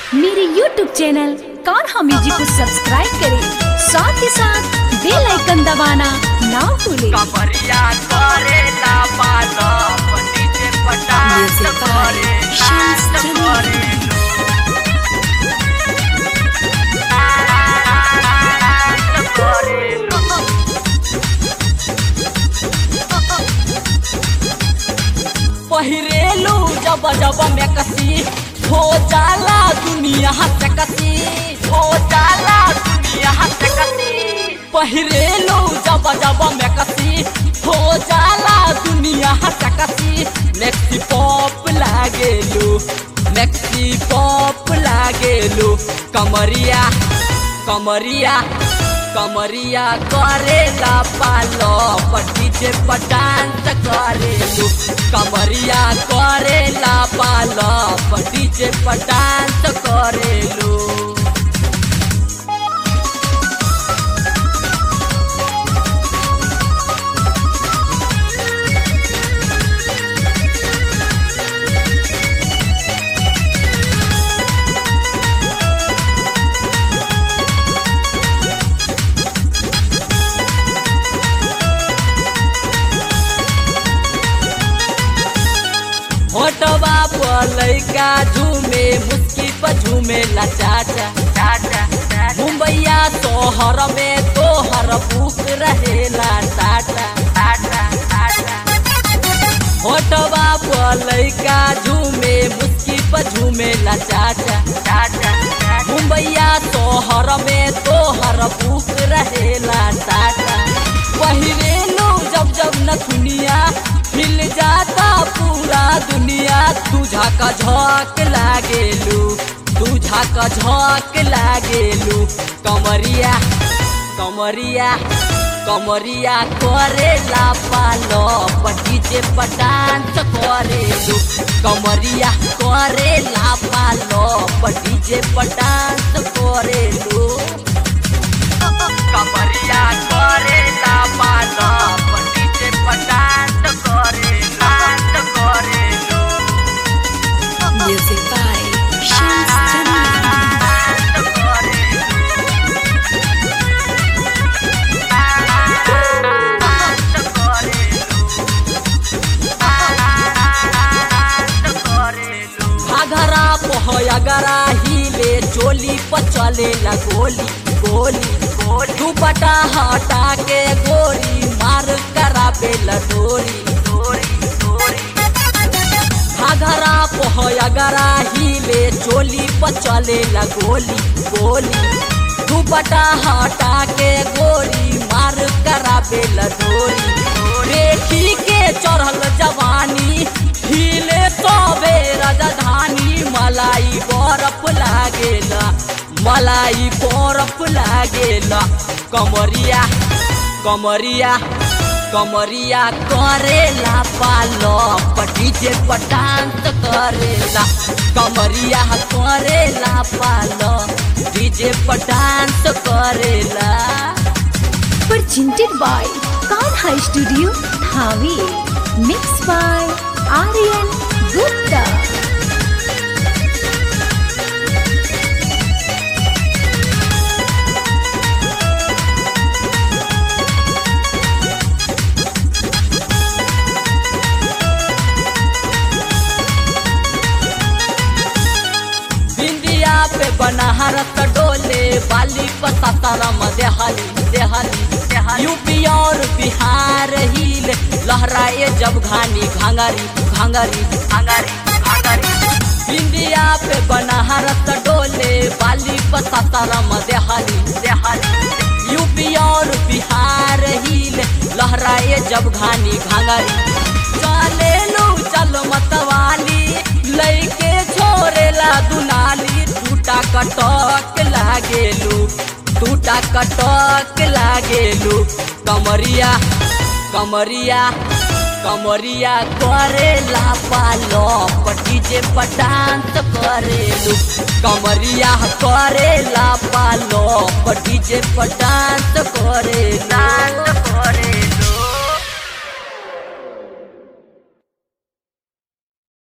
मेरे YouTube channel Kanha music को subscribe करें साथ ही साथ बेल आइकन दबाना ना भूलें कमरिया करे ला पालो डीजे पटास Music by करे Shams नाच Jamil. करे नाच करे पहिरेलू जब जब में कसी हो जाला दुनिया से कसी हो जाला दुनिया से कसी पहिरेलू जब जब में कसी हो जाला दुनिया से कसी नेक्सी पॉप लागेलू नेक्सी पॉप लागेलू कमरिया कमरिया कमरिया करेला पालो डीजे पर डांस करेलू कमरिया करेला पालो डीजे पर डांस करेलू होटवा पर लैका झूमे मुस्की पर झूमे ला चाचा चाचा मुंबईया तोहर में तोहर बुक रहेला टाटा टाटा टाटा होटवा पर लैका झूमे मुस्की पर झूमे ला चाचा चाचा मुंबईया तोहर में तोहर बुक रहेला टाटा पहिरेलू जब जब न दुनिया हिल जाता पूरा दुनिया तुझा का झोंक लागेलू तुझा का झोंक लागेलू कमरिया कमरिया कमरिया करेला पालो डीजे पर डांस करेलू कमरिया करेला पालो डीजे पर डांस करेलू कमरिया करेला पालो डीजे पर डांस करे डांस करेलू music by Shams Jamil dance करेलू डांस करेलू घाघरा पोहयगरा हिले चोली पर चलेला गोली गोली गोली दुपट्टा हटा के गोरी मार कराबेला डोरी डोरी डोरी घाघरा पोहयगरा हिले चोली पर चलेला गोली गोली दुपट्टा हटा के गोरी मार कराबेला डोरी देखी के चढ़ल जवानी हिले तबे राजधानी मलाई बरफ लागेला मलाई बरफ लागेला कमरिया कमरिया कमरिया करेला पालो डीजे पर डांस करेला कमरिया करेला पालो डीजे पर डांस करेला presented by Kanha Studio Dhawi mixed by Aryan Gupta बिंदिया पे बनारस डोले बाली पसारम देहाली देहाली देहाली यूपी और बिहार हिल लहराए जब घानी घांगरी घांगरी घांगरी घांगरी बिंदिया पे बनारस डोले बाली पसारम देहाली देहाली यूपी और बिहार हिल लहराए जब घानी घांगरी चले लो चल मतवाली लैके छोड़ेला दुनाली टूटा कटक लागेलू टूटा कटक लागेलू कमरिया कमरिया कमरिया करेला पालो डीजे पर डांस करेलू कमरिया करेला पालो डीजे पर डांस करे डांस करे